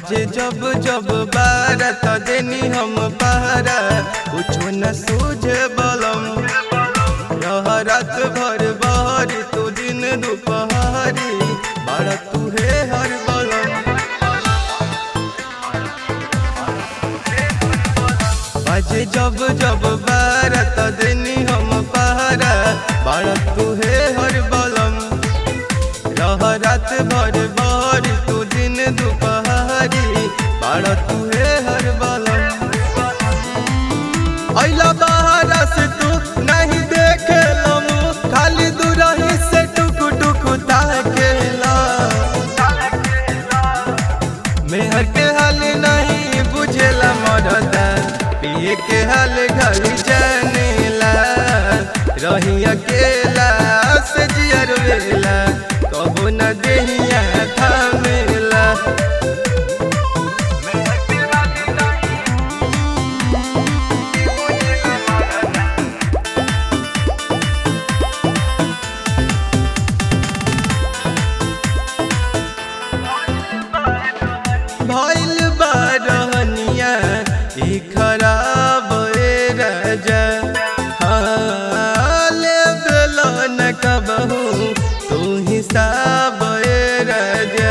बाजे जब जब बारा त देनी हम पहरा कुछो न सूझे बलम रह रात भर बहरी तू दिन दोपहरी बड़ा तू हे हर बलम बाजे जब जब बारा त देनी हम पहरा बड़ा तू हे हर बलम रह रात भर बहरी तू दिन दोपहरी बड़ा तू हे हर बलम अइला बहरा से तू नहीं देखे लमु खाली दूरही से टुक टुक ताकेला मेहर के हाल नहीं बुझेला मरदा पिए के हाल घरी जानेला रही अकेला से जियर वेला कबो न देहिया थामेला भइल बारहनिया ई खराब ए राजा हाँ, लेबेल न कबहू तू हिसाब ए राजा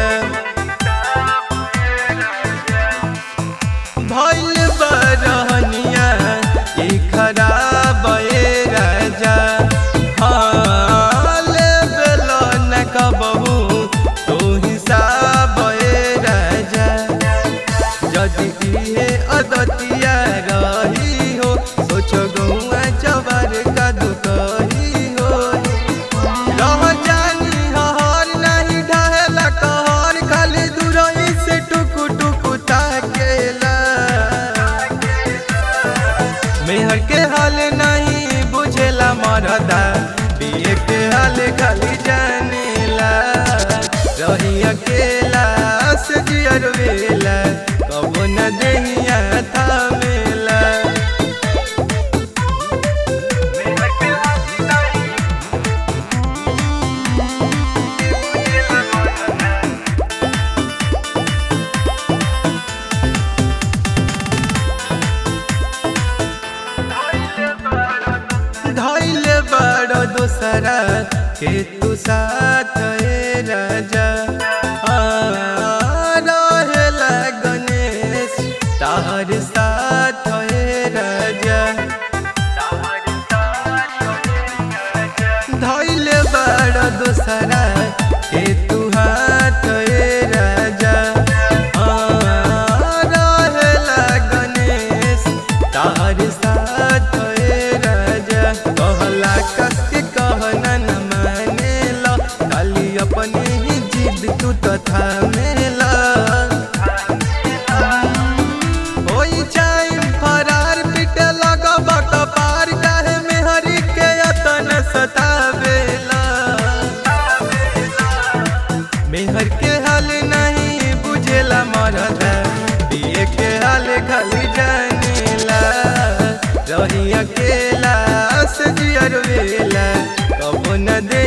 भइल बारहनिया ई खराब ए राजा हाँ, लेबेल न कबहू तू हिसाब ए राजा यदि इहे अदतिया रही हो सोचो गौआ चबर का दुकही हो रह जानी हर नहीं ढहेला कहर खाली दूरही से टुक टुक ताकेला मेहर के हाल नहीं बुझेला मरदा पिए के हाल खाली जानेला रही अकेला से जियर वेला कबो न देहिया थामेला धैल बड़ दोसरा के तू साथ ए राजा हाँ, रहेला गणेश तार साथ ए राजा धैल बड़ दोसरा के तू हाथ ए राजा हाँ, रहेला गणेश तार साथ ए राजा कहला कस के कहना न मानेला खाली अपने ही जिद तू तथा मेला होई जाइम फरार पिटे लगब कपार काहे में हरि के यतन सतावेला मेहर के हाल नहीं बुझेला मरदा पिए के हाल खाली जानेला रही अकेला से जियर वेला कबो न दे